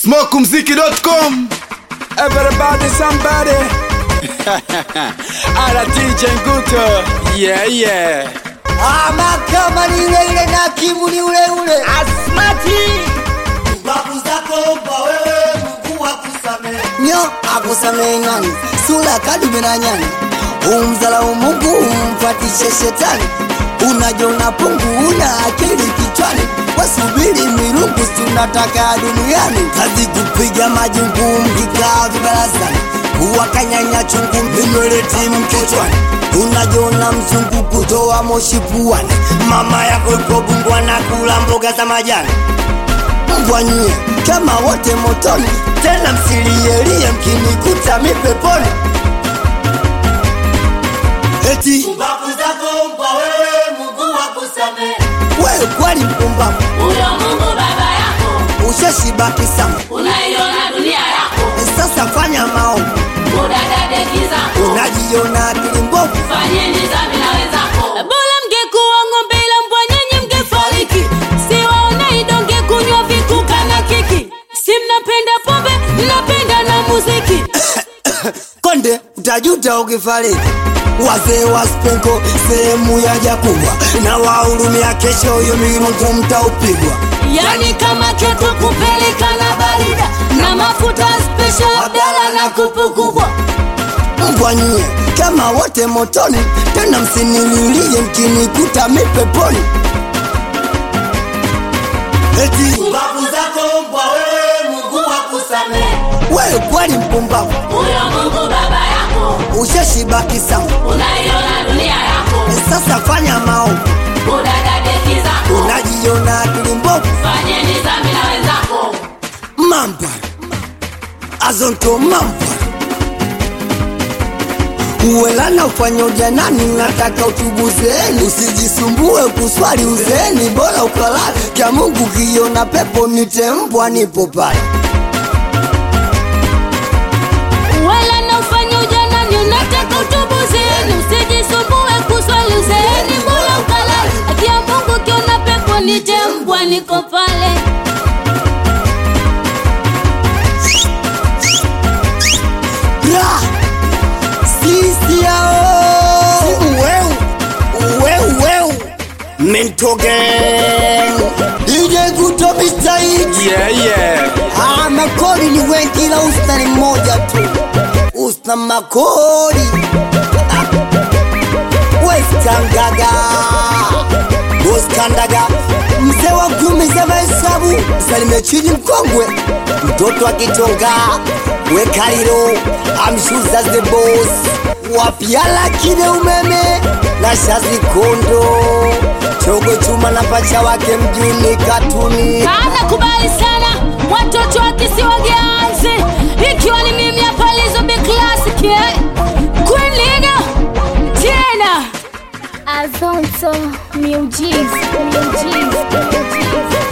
smokumziki.com Everybody, somebody. Ala DJ Nguto. Yeah, yeah. ama kama ni ule ile na kimu ni ule ule Asmati. babu zako mpa wewe Mungu akusamehe nyo akusamehe nani sura kadume na nyani umzalau Mungu umfatishe shetani unajiona pungu una akili kichwani wasubiri mirungu si unataka duniani kazi kupiga majungu mkikaa vibarazani kuwakanyanya chungu vinywele timu kichwani unajiona mzungu kutoa moshi puani mama yako ipo bungwa na kula mboga za majani mbwanyie kama wote motoni tena msilielie mkinikuta mipeponi eti Babu zako mpa wewe Mungu akusamehe. wewe kweli mpumbavu Huyo Mungu baba yako, ushashibaki sana unaiona dunia yako, sasa fanya maombi udadadeki zako, unajiona akili mbovu fanyeni dhambi na wenzako. bora mngekuwa ng'ombe ila mbwa nyenye mngefariki siwaone idonge kunywa vikuka na kiki si mnapenda pombe mnapenda na muziki konde utajuta ukifariki wazee wa spenko sehemu ya jakubwa na wahurumia kesho huyo mirungu mtaupigwa yani kama ketu kupeleka na barida na mafuta special abdala na kupu kubwa mbwanyie kama wote motoni tena msinililie mkinikuta mipeponi eti Babu zako mpa wewe Mungu akusamehe. wewe kweli mpumbavu Huyo Mungu baba yako, ushashibaki sana unaiona dunia yako, sasa fanya maombi udadadeki zako, unajiona akili mbovu fanyeni dhambi na wenzako. mamba azonto mamba uwelana ufanya ujanani nataka utubuzeeni usijisumbue kuswali uzeeni bora ukalala kya mungu kiona pepo nitembwa nipo pale wala naufanya ujanani unataka utubuzeni usijisumbue kuswali uzeeni bora ukalala akia mungu kiona pepo nitembwa niko pale Ra! sisi yao uweu uweu uweu mentogen DJ Guto Mr. Hit. Yeah, yeah. Ah, makori ni wengi ila usta ni mmoja tu usta makori Ah. weskangaga boskandaga mzee wa kumi za mahesabu salime chini mkongwe mtoto akitonga wekariro amshuza the boss wapiala kine umeme na shazi kondo chogo chuma na pacha wake mjuni katuni Kana kubali sana watoto wa kisiwa Gianzi, ikiwa ni mimi hapa Lizo Big Classic eh? Queen Liga tena Azonto Music, Music, Music.